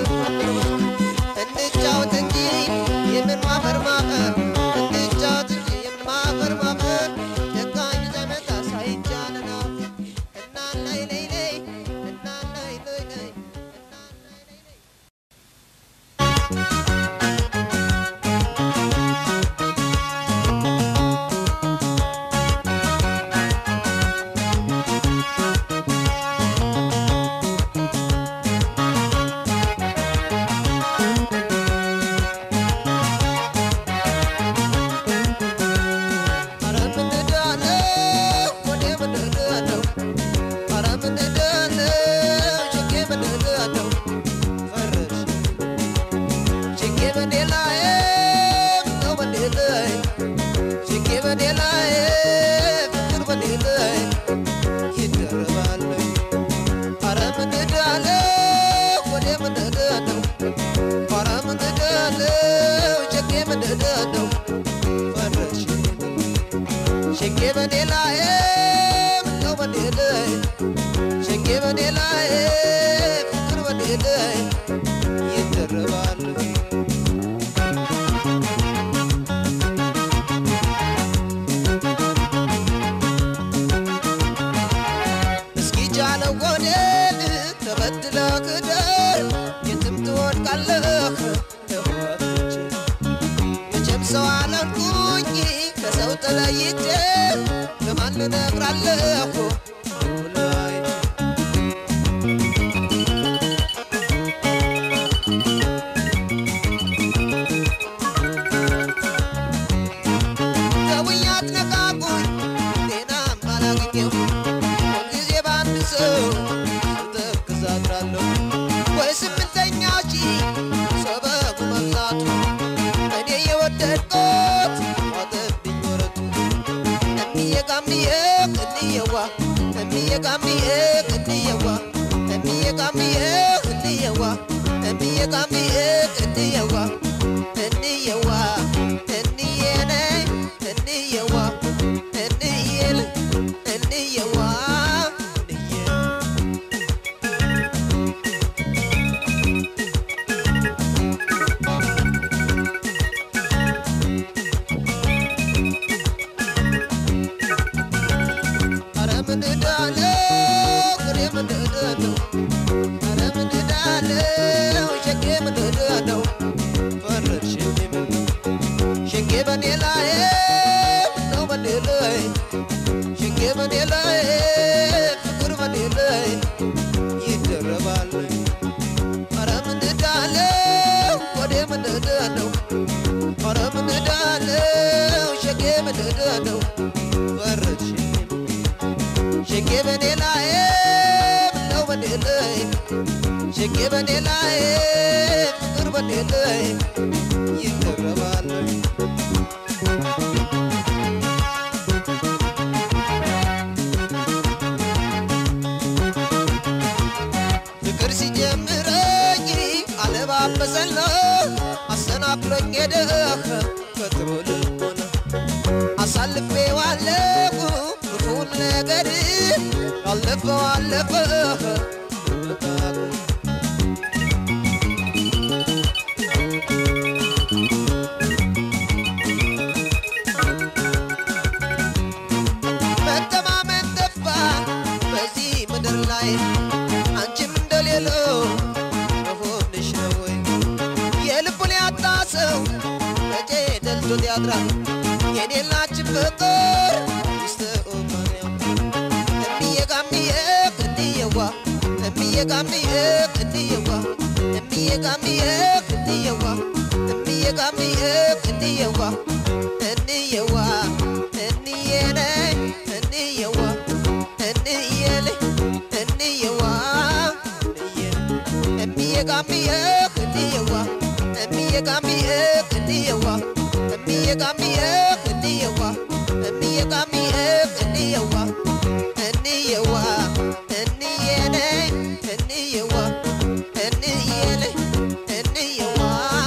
Speaker 1: እንጫወት እንጂ የምን ማፈር ማፈር እንጫወት እንጂ የምን ማፈር ማፈር ደጋኝ ዘመታ ሳይቻለና እናናይ ነይ ነይ እናናይ ነይ ነይ እናናይ ነይ ነይ ኧረ ምን እዳለሁ ወዴ ምን እዳለሁ ኧረ ምን እዳለሁ ችጌ ምን እዳለሁ ፈረሽ ችጌ በኔ ላይ ምነው በኔ ላይ ችጌ በኔ ላይ ፍቅር በኔ ላይ ይደረባል ኧረ ምን እዳለሁ ወዴ ምን እዳለሁ ኧረ ምን እዳለሁ ችጌ ምን እዳለሁ ፈረሽ ሸጌ በኔ ላይ ምነው በኔ ላይ ሸጌ በኔ ላይ ፍቅር በኔ ላይ ይደረባል እስኪ ጃለው ጎዴን ተበድለ ክደር የትም ትወድቃለህ ተወጥቼ መቼም ሰው አለንኩኝ ከሰው ተለይቼ ለማን እነግራለሁ ላይ ተውኝ አትነቃቁኝ ጤናም አላገኘሁ ሁልጊዜ በአንድ ሰው ስተክዝ አድራለሁ ወይ ስምንተኛው ሺ ሰበቡ መብዛቱ እኔ የወደድኩት ዋጠብኝ ወረቱ እምዬ ጋምዬ እንየዋ እምዬ ጋምዬ እንየዋ እምዬ ጋምዬ እንየዋ እምዬ ጋምዬ እንየዋ እንየዋ እንዬ ነይ እንየዋ እንዬል እንየዋ እንዬ ኧረ ምን እዳለሁ ፍሬ ምን እዳለሁ ኧረ ምን እዳለሁ ሸጌ ምን እዳለሁ ፈረድሽኝ ምን ሸጌ በኔ ላይ ምነው በኔ ላይ ሸጌ በኔ ላይ ፍቅር በኔ ላይ ይደረባል ኧረ ምን እዳለሁ ወዴ ምን እዳለሁ ኧረ ምን እዳለሁ ሸጌ ምን እዳለሁ ፈረድሽኝ ሸጌ በኔ ላይ ምነው በኔ ላይ ችግር በኔ ላይ ፍቅር በኔ ላይ ይደረባል ፍቅር ሲጀምረኝ አለባበሰና አሰናክሎኝ ሄደ ከጥሩ ልቦና አሳልፌ ዋለሁ ክፉን ነገር ያለፈው አለፈ መተማመን ጠፋ በዚህ ምድር ላይ አንቺም እንደሌለው መሆንሽ ነው ወይ የልቡን ያጣ ሰው መቼ ደልቶት ያድራል የኔላችን ፍቅር ይስተኦማንያ እምዬ ጋምዬ ክንድየዋ እምዬ ጋምዬ ክንድየዋ እምዬ ጋምዬ ክንድየዋ እምዬ ጋምዬ ክንድየዋ እንየዋ እንዬ ነይ እንየዋ እንዬ ነይ እንየዋ እምዬ ጋምዬ ክንድየዋ እምዬ ጋምዬ ክንድየዋ እምዬ ጋምዬ ክንድየዋ እምዬ ጋምዬ ክንድየዋ እንየዋ እንዬ ነይ እንየዋ እንዬ ነይ እንየዋ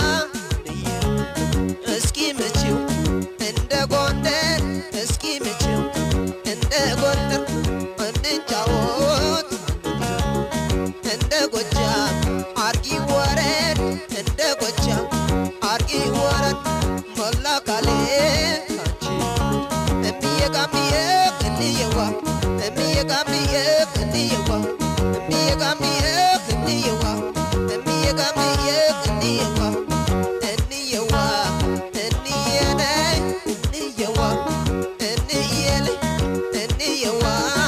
Speaker 1: እስኪ ምችው እንደ ጎንደር እስኪ ምችው እንደ ጎንደር እንጫወት እንደ ጎጃም አርጊ ወረድ እንደ ጎጃም አርጊ ወረድ ሞላ ካሌ ካንቺ እምዬ ጋምዬ ክንድየዋ እምዬ ጋምዬ ክንድየዋ እምዬ ጋምዬ ክንድየዋ እምዬ ጋምዬ ክንድየዋ እንየዋ እንዬ ነይ እንየዋ እንዬ ነይ እንየዋ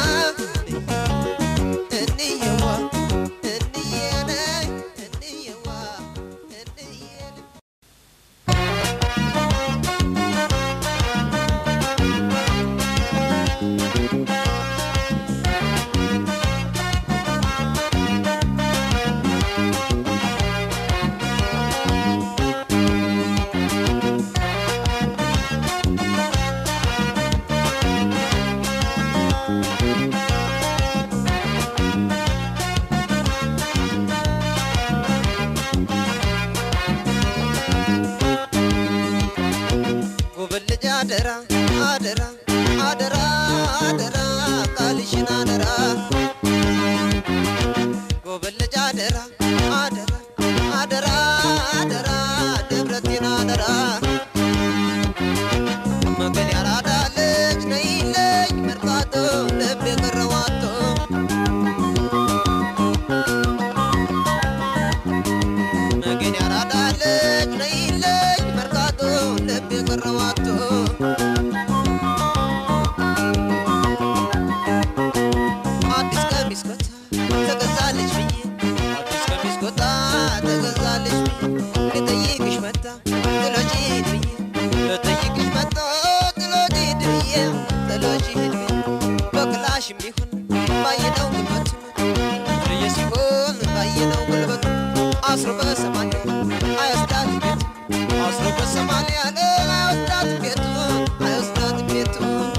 Speaker 1: እንየዋ እንዬ ነይ እንየዋ እንዬ ነይ ጉብል ልጅ አደራ አደራ አደራ አደራ ቃልሽን አደራ ጉብል ልጅ አደራ አደራ አደራ አደራ ንብረቴን አደራ መገን ያራዳ ልጅ ነይለኝ መርካቶ ልብ የቀረዋቶ መገን ያራዳ ልጅ ነይለኝ መርካቶ ልብ የቀረዋቶ አዲስ ቀሚስ ኮታ ተገዛልሽ ብዬ አዲስ ቀሚስ ኮታ ተገዛልሽ ብዬ ልጠይቅሽ መጣ ጥሎሽ ሂድ ብዬ ልጠይቅሽ መጣ ጥሎሽ ሂድ ብዬ ጥሎሽ ሂድ ብዬ በክላሽም ቢሆን ባየነው ጉልበቱ ፍርዬ ሲሆን ባየነው ጉልበቱ አስሮ በሰማንያ አይወስዳት ቤቱ አስሮ በሰማንያ አይወስዳት ቤቱ አይወስዳት ቤቱ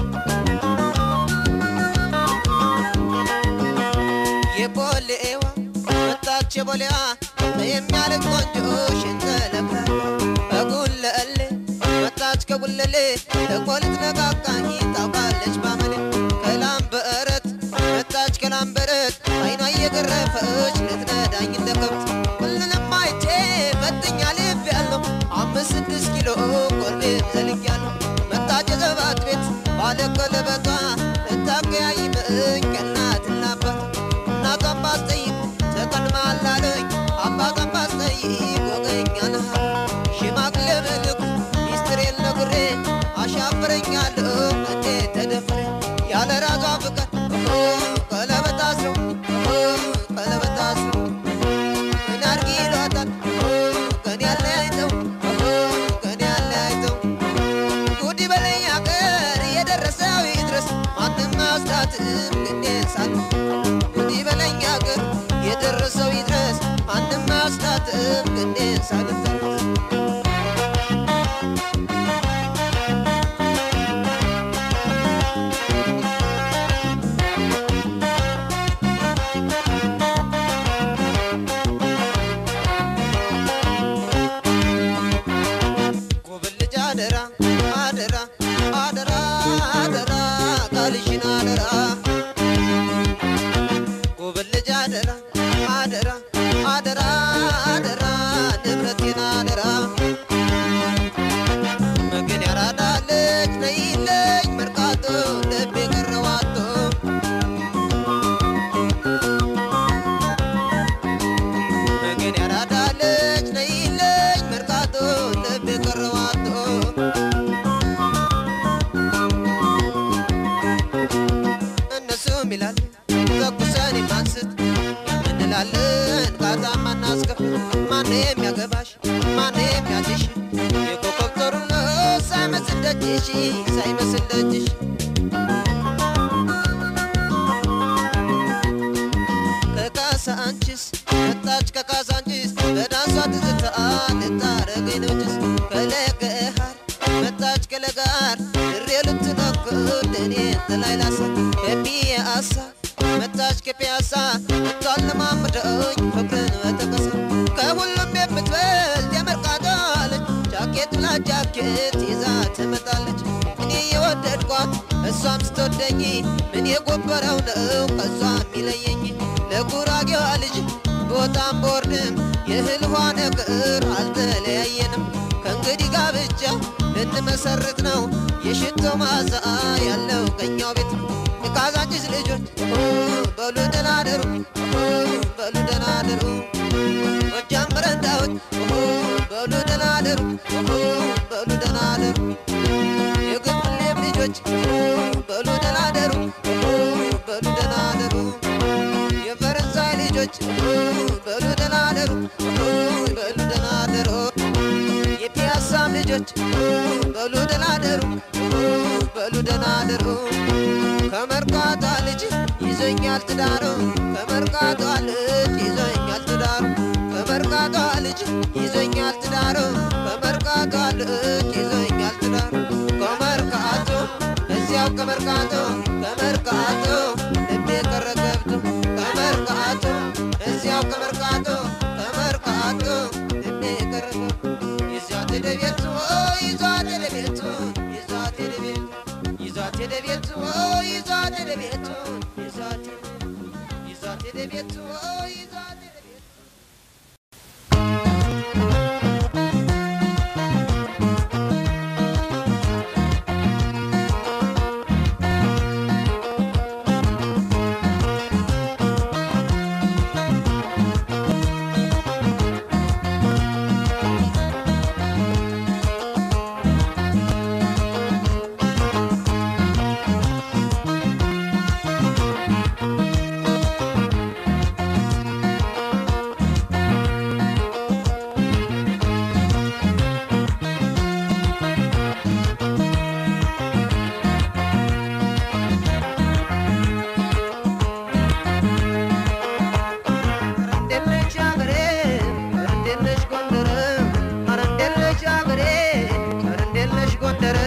Speaker 1: የቦሌዋ መጣች የቦሌዋ የሚያልቅ ቆንጆ ሽንተለብላ በጉለሌ መጣች ከጉለሌ ደግሞ ልትነቃቃኝ ታውቃለች ባመሌ ከላምበረት መጣች ከላምበረት አይኗ እየገረፈች ልትነዳኝ እንደ ከብት ሁሉንም አይቼ መጥኛ ልብ ያለው አምስት ስድስት ኪሎ ቆርቤም ዘልጊያለሁ መጣች የዘባት ቤት ባለ ቀለበቷ ልታቀያይመኝ ከእናትና አባት እናቷን ባስጠይቅ ተቀድማላለኝ አባቷን ባስጠይቅ ወገኛለህ ሽማግሌ መልኩ ሚስጥሬን ነግሬ አሻፍረኛለሁ እንዴት ተደፍሬ ያለ ራሷ ፍቅር ቀለበት አስረው ቀለበት አስረው ሳልትም ክንዴን ሳልተርት ጎበል ልጅ አደራ አደራ አደራ አደራ ቃልሽን አደራ ጎበል ልጅ አደራ አደራ አደራ አደራ ንብረቴን አደራ መገን ያራዳለች ነይለኝ መርካቶ ልቤ ቀረዋቶ መገን ያራዳለች ነይለኝ መርካቶ ልቤ ቀረዋቶ እነሱም ይላል ተኩሰን የማንስት እንላለን ጋዛ ማናስከፍል ማን የሚያገባሽ ማን የሚያዝሽ የኮከብ ጦርነት ሳይመስል ደጅሽ ሳይመስል ደጅሽ ከካሳንችስ መጣች ከካሳንችስ በዳንሷ ትዝታ ልታረገኝ ነው ጭስ ከለገሃር መጣች ከለጋር ድሬ ልትነክር እኔ ጥላይ ላሳ ከፒያሳ መጣች ከፒያሳ ልታለማምደኝ ፍቅርን በተቀሳ ከሁሉም የምትበልጥ የመርካቶ ልጅ ጃኬት ብላ ጃኬት ይዛ ትመጣለች እኔ የወደድኳት እሷም ስትወደኝ ምን የጎበረው ነው ከሷ የሚለየኝ ለጉራጌዋ ልጅ ቦታም ቦርድም የእህል ውሃ ነገር አልተለያየንም ከእንግዲህ ጋብቻ ልንመሰርት ነው የሽቶ ማዛ ያለው ከኛው ቤት የካዛንቺስ ልጆች ኦ፣ በሉ ደህና አደሩ ኦ፣ በሉ ደህና አደሩ ጎጃም በረንዳዎች ኦ፣ በሉ ደህና አደሩ ኦ፣ በሉ ደህና አደሩ የግብሌም ልጆች ኦ፣ በሉ ደህና አደሩ ኦ፣ በሉ ደህና አደሩ የፈረንሳይ ልጆች ኦ፣ በሉ ደህና አደሩ ኦ፣ በሉ ደህና አደሩ የፒያሳም ልጆች ኦ፣ በሉ ደህና አደሩ ኦ፣ በሉ ደህና አደሩ ከመርካቷ ልጅ ይዞኛል ትዳሩ ከመርካቷ ልጅ ይዞኛል ትዳሩ ከመርካቷ ልጅ ይዞኛል ትዳሩ ከመርካቷ ልጅ ይዞኛል ትዳሩ ከመርካቶ እዚያው ከመርካቶ ከመርካቶ ልቤ ቀረ ገብቶ ከመርካቶ እዚያው ከመርካቶ ከመርካቶ ልቤ ቀረ ገብቶ ይዟት ሄደ ቤቱ ይዟት ሄደ ቤቱ ይዟት ሄደ ቤቱ ይዟት ሄደ ቤቱ ይዟት ሄደ ቤቱ ይዟት ይዟት ሄደ ቤቱ ይዟት ሄደ ቤቱ እንዴለች አገሬ ኧረ እንዴለች ጎንደር ኧረ እንዴለች አገሬ ኧረ እንዴለች ጎንደር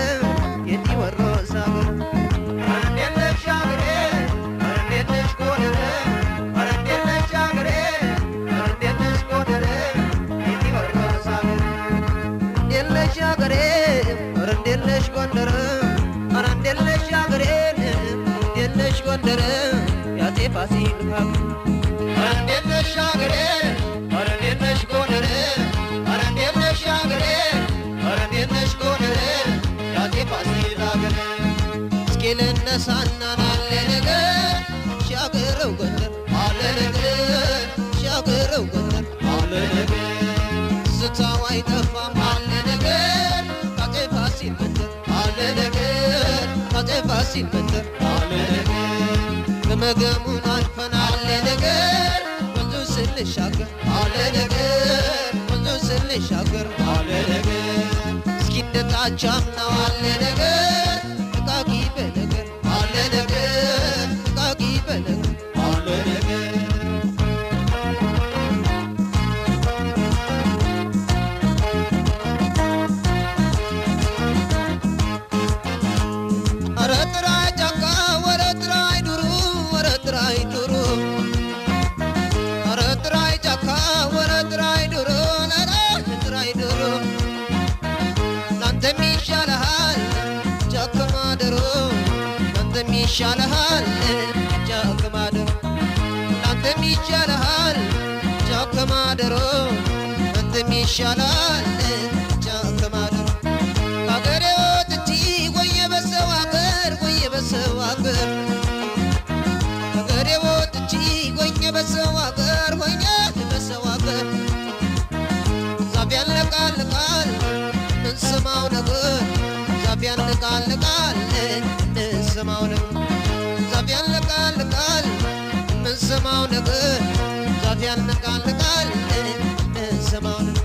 Speaker 1: የቲወሮስ አገር ኧረ እንዴለች አገሬ ኧረ እንዴለች ጎንደር ኧረ እንዴለች አገሬ ኧረ እንዴለች ጎንደር የቲወሮስ አገር እንዴለች አገሬ ኧረ እንዴለች ጎንደር ኧረ እንዴለች አገሬ እንዴለች ጎንደር ያጤ ፋሲል ሀገር ኧረ እንዴት ነሽ አገሬ ኧረ እንዴት ነሽ ጎንደር ኧረ እንዴት ነሽ አገሬ ኧረ እንዴት ነሽ ጎንደር ያጤ ፋሲል አገር እስኪ ልነሳና ናለ ነገር ሻገረው ጎንደር አለ ነገር ሻገረው ጎንደር አለ ነገር ስታው አይጠፋም አለ ነገር አጤ ፋሲል መንደር አለ ነገር አጤ ፋሲል መንደር አለ ነገር ገመገሙን አልፈን አለ ነገር ወንዙ ስንሻገር አለ ነገር ወንዙ ስንሻገር አለ ነገር እስኪ እንደታቻም ነው አለ ነገር እቃቂ በነገር አለ ነገር እቃቂ በነገር አለ ነገር ይሻልሃል ጫካ ማደሮ ላንተም ይሻልሃል ጫካ ማደሮ ላንተም ይሻላል ጫካ ማደሮ ከአገሬ ወጥቼ ቆየ በሰው አገር ቆየ በሰው አገር ከአገሬ ወጥቼ ቆየ በሰው አገር ቆየ በሰው አገር ዛፍ ያለቃልቃል እንስማው ነገር ዛፍ ያለቃልቃል እንስማው ነገር ዛፍ ያለቃልቃል እንስማው ነገር ዛፍ ያለቃልቃል እንስማው ነገር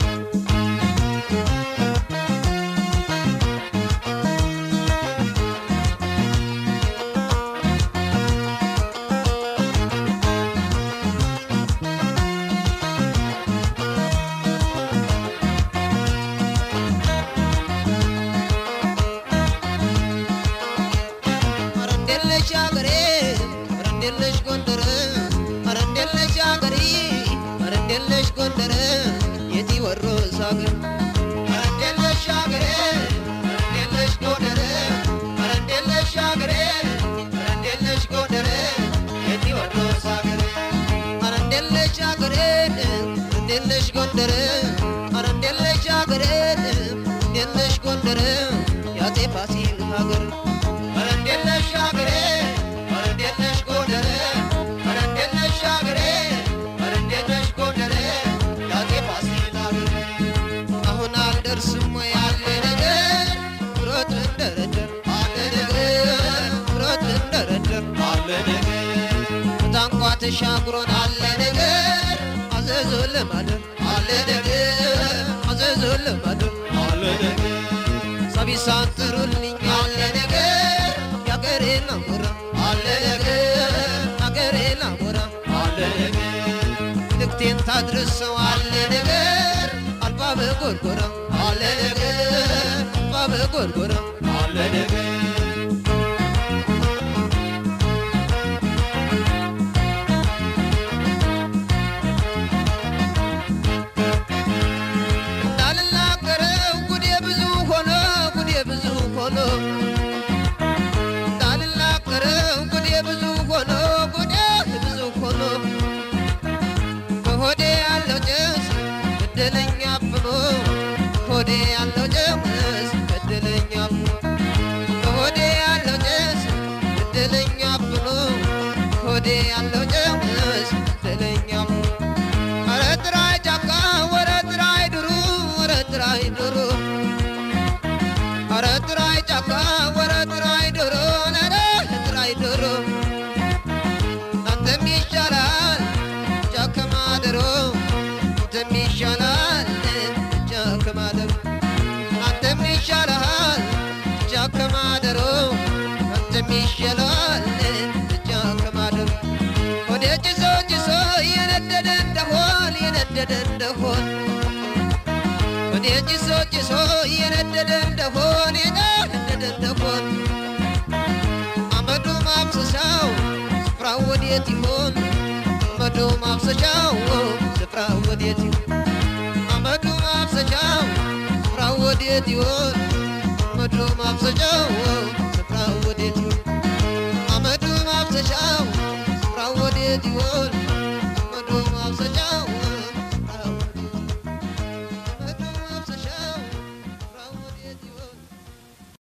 Speaker 1: ኧረ እንዴት ነሽ አገሬ ኧረ እንዴት ነሽ ጎንደር ኧረ እንዴት ነሽ አገሬ ኧረ እንዴት ነሽ ጎንደር የቴዎድሮስ አገር ኧረ እንዴት ነሽ አገሬ ኧረ እንዴት ነሽ ጎንደር ኧረ እንዴት ነሽ አገሬ ኧረ እንዴት ነሽ ጎንደር የቴዎድሮስ አገር ኧረ እንዴት ነሽ አገሬ እንዴት ነሽ ጎንደር ኧረ እንዴት ነሽ አገሬ እንዴት ነሽ ጎንደር የአፄ ፋሲል ሀገር ኧረ እንዴት ነሽ አገሬ ኧረ እንዴት ነሽ ጎንደር ኧረ እንዴት ነሽ አገሬ ኧረ እንዴት ነሽ ጎንደር የአፄ ፋሲል ሀገር አሁን አልደርስም ወይ አለ ነገር ብሮት ልንደረደር አለ ነገር ብሮት ልንደረደር አለ ነገር ታንኳ ተሻግሮን አለ ነገር አዘዞ ለማደር አለ ነገር አዘዞ ለማደር አለ ነገር ሰቢሳን ጥሩልኝ አለ ነገር ያገሬ ናሞራ አለ ነገር ያገሬ ናሞራ አለ ነገር ልክቴን ታድርሰው አለ ነገር አልባ በጎርጎራ አለ ነገር አልባ በጎርጎራ አለ ነገር እንዳልናገረው ጉዴ ብዙ ሆኖ ጉዴ ብዙ ሆኖ እንዳልናገረው ጉዴ ብዙ ሆኖ ጉዴ ብዙ ሆኖ በሆዴ ያለው ጭስ ገደለኛ አፍኖ በሆዴ ያለው ጭስ ገደለኛ አፍኖ በሆዴ ያለው ጭስ ገደለኛ አፍኖ በሆዴ ያለው ጭስ ገደለኛ አፍኖ ኧረ ጥራይ ጫካ ወረ ጥራይ ድሩ ወረ ጥራይ ድሩ ኧረ ጥራይ ጫካ ወረ ጥራይ ድሩ ነረ ጥራይ ድሩ አንተም ይሻላል ጫካ ማደሮ አንተም ይሻላል ጫካ ማደሮ አንተም ይሻላል ጫካ ማደሮ አንተም ይሻላል ጫካ ማደሮ ወደ ጭሶ ጭሶ የነደደ እንደሆን የነደደ እንደሆን ወደ ጭሶ ጭሶ የነደደ እንደሆን የነደደ እንደሆን አመዱ ማብሰሻው ስፍራው ወዴት ይሆን? አመዱ ማብሰሻው ስፍራው ወዴት ይሆን? አመዱ ማብሰሻው ስፍራው ወዴት ይሆን? አመዱ ማብሰሻው ስፍራው ወዴት ይሆን? አመዱ ማብሰሻው ስፍራው ወዴት ይሆን?